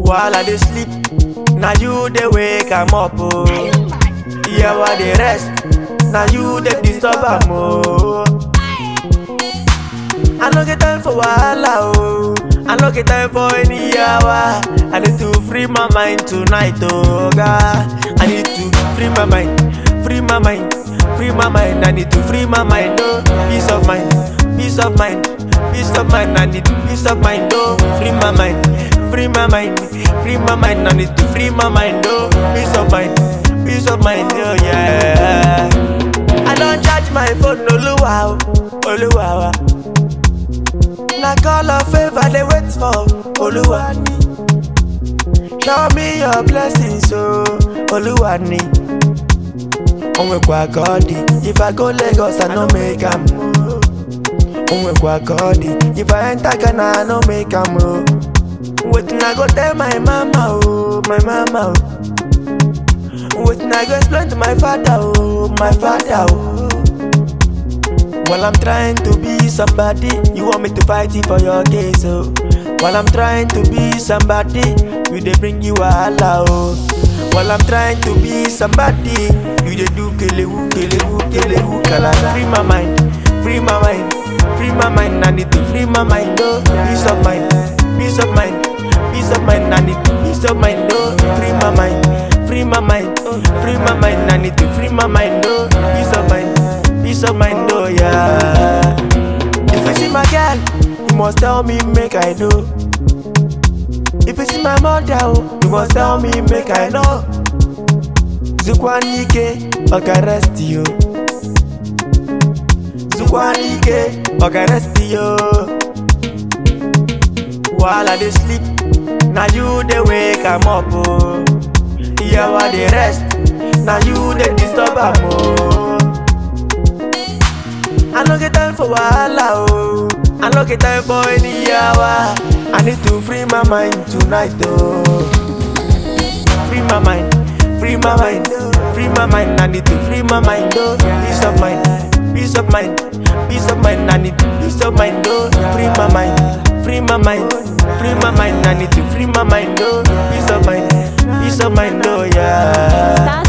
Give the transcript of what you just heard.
While I dey sleep, now you dey wake am up oh. Yeah, while dey rest, now you dey disturb am oh. I no get time for wahala oh. I no get time for any yawa. I need to free my mind tonight oh God. I need to free my mind, free my mind, free my mind. I need to free my mind oh. Peace of mind, peace of mind, peace of mind. I need peace of mind oh. Free my mind, free my mind, free my mind. I need to free my mind oh. Peace of mind, peace of mind oh yeah. I don't charge my phone Oluwa oh, Oluwa wa. Na call of favor they wait for Oluwani. Show me your blessings, oh Oluwani. Onwekwa God, if I go Lagos, I no make am. Onwekwa God, if I enter Ghana, I no make am. Oh. Wetin I go tell my mama, oh, my mama, oh. Wetin I go explain to my father, oh, my father, oh. While I'm trying to be somebody, you want me to fight it for your case, oh. While I'm trying to be somebody, you they bring you wahala, oh. While I'm trying to be somebody, you they do kelewu, kelewu, kelewu, kalala. Free my mind, free my mind, free my mind. I need to free my mind, oh. Peace of mind, peace of mind, peace of mind. I need peace of mind, oh. Free my mind, free my mind, free my mind. I need to free my mind, oh. Peace of mind peace of mind, oh yeah. If you see my girl, you must tell me, make I know. If you see my mother, oh, you must tell me, make I know. Zukwanike, okay, rest you. Zukwanike, okay, rest you. While I dey sleep, now you dey wake am up, oh. Yeah, while dey rest, now you dey disturb am, oh. I no get time for wahala oh. I no get time for any yawa. I need to free my mind tonight oh. Free my mind, free my mind, free my mind. I need to free my mind oh. Peace of mind, peace of mind, peace of mind. I need peace of mind oh. Free my mind, free my mind, free my mind. I need to free my mind oh. Peace of mind, peace of mind oh yeah. Star